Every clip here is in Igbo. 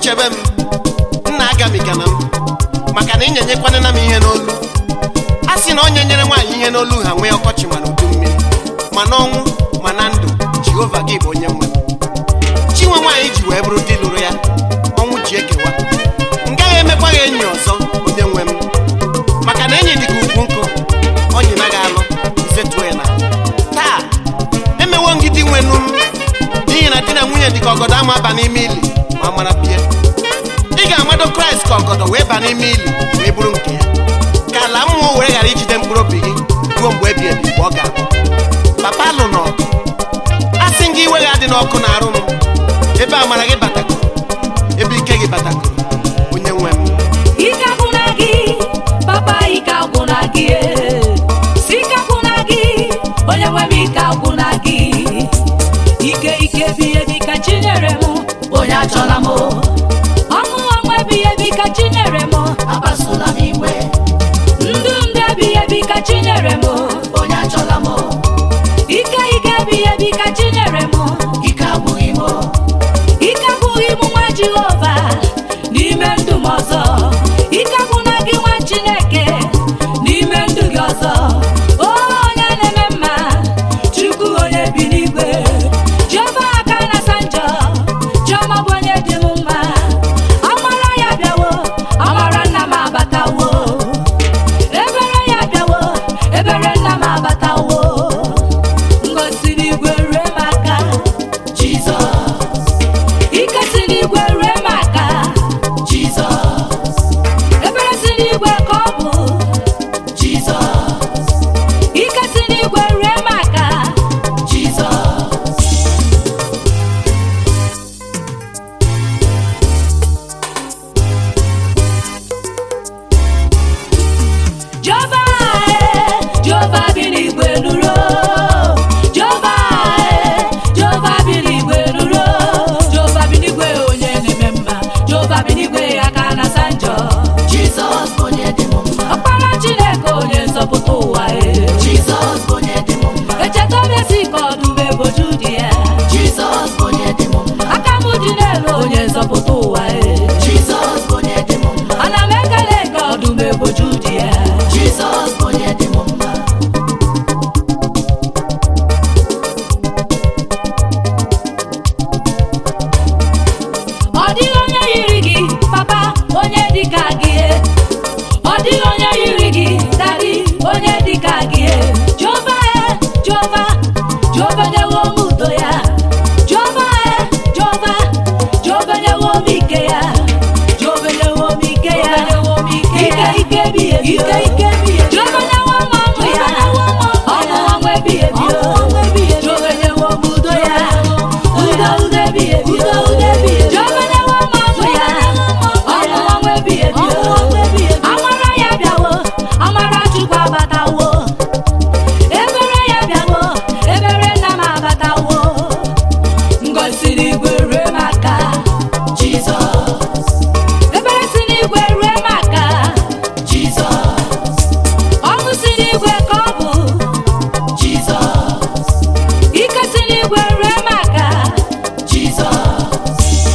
chebe m nna agamigana m maka na ịnyenyekwanena m ihe n'olu a sị na onye nyere nwaanyị ihe n'olu ha nwee ọkọchị ma na udu mmiri ma n'ọnwụ ma na ndụ jehova gị bụ onye nwe m chinwe nwaanyị ji wee bụrụ di lụrụ ya ọnwụ ji ekewa m gaghị emekwa ya enyi ọzọ onye nwe m maka na enyi dịka ugwu nkụ onyi naghị alụ zetuo ya na taa emewo ngidi nwenu m n'ihi na di na nwunye dịka ọgọdọ ama aba n'ime ili ma mara bie ị ga-amado kraịst ka ọgọdọ wee ba n'ime ili wee bụrụ nke ya ka ala mmụọ were ghara ijide mkpụrụ obi gị ruo mgbe ebi ebi mgbe ọ ga-abụ papa lụ n'ọgụ a sị gị iwe ga-adị n'ọkụ na-arụ m ebe amara gị batakoro ebe ike gị batakoro onye nwe m ike agwụna gị papa ike agwụna gị ee. si ike agwụna gị onye nwe m ike agwụna gị ike ike biye bi ka chinyere m onye achọla m ọṅụ ọṅụ ebighị ebi ka chinyere m akpasụla m iwe ndụ ndụ ebighị ebi ka chinyere m onye achọla m ike ike ebighị ebi ka chinyere m ike agwụghị m ike agwụghị m nwa jehova n'ime ndụ m ọzọ ike agwụna gị nwa chineke n'ime ndụ gị ọzọ o onye na-eme mma chukwu onye bi n'igwe jehova aka na-asa njọ chiọma bụ onye dị m mma amara ya bịawo amara nna m abatawo ebere ya bịawo ebere nna m abatawo ngosi n'igwe rue m aka jizọs ike si n'igwe rue m aka jizọs ebere si n'igwe ka ọ bụ jizọs ike si n'igwe rue m aka jizọs Jehova ee, Jehova bi n'igwe nụrụ Jehova ee, Jehova bi n'igwe nụrụ Jehova bi n'igwe onye na-eme mma Jehova bi n'igwe aka na-asa njọ Jizọs bụ onye dị m mma. ọkpara Chineke onye nzọpụta ụwa ee. Jizọs bụ onye dị m mma. echeta m esi ka ọdụm eboju dị ya Jizọs bụ onye dị m mma. aka m dị n'elu onye nzọpụta ụwa ee. Jizọs bụ onye dị m mma. ana m ekele ka ọdụm eboju dị ya Jizọs bụ onye dị m mma. ọ dịghị onye yiri gị papa onye dịka gị ọ dịghị onye yiri gị dadi onye dịka gị jehova e jehova jehova nyewo m udo ya jehova e jehova jehova nyewo m ike ya jehova nyewo m ike ya ike ike bi ebi ike ike bi ebi jehova nyewo m ọṅụ ya ọṅụ ọṅụ ebi ebi o jehova nyewo m udo ya udo udo ebi ebi o jehova nyewo m ọṅụ ya ọṅụ ọṅụ ebi ebi o amara ya bịawo amara chukwu abatawo ebere ya bịawo ebere nna m abatawo ngozi n'igwe rue m aka Jizọs, ebere si n'igwe rue m aka Jizọs, ọṅụ si n'igwe ka ọ bụ Jizọs, ike si n'igwe rue m aka Jizọs.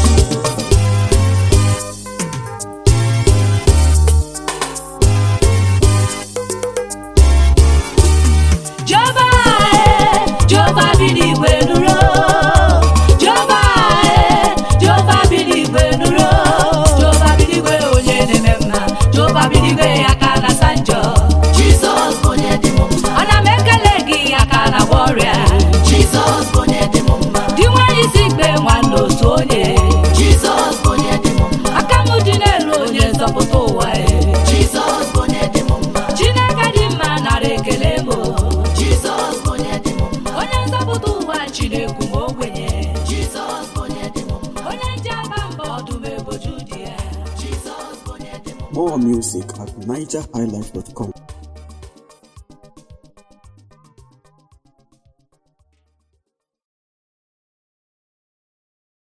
Jehova ee, Jehova bi n'igwe nụrụ Jehova ee, Jehova bi n'igwe nụrụ Jehova bi n'igwe onye na-eme mma Jehova bi n'igwe aka na-asa njọ Jizọs bụ onye dị m mma. ana m ekele gị aka na-agwọ ọrịa Jizọs bụ onye dị m mma. di nwanyị si ikpe nwanne otu onye Jizọs bụ onye dị m mma. aka m dị n'elu onye nzọpụta ụwa ee. Jizọs bụ onye dị m mma. Chineke dị mma nara ekele m Jizọs bụ onye dị m mma. onye nzọpụta ụwa Chineke m ogbenye Jizọs bụ onye dị m mma. onye nje aba mba ọdụm eboju dị ya Jizọs bụ onye dị m mma. More music at nigerhighlife.com.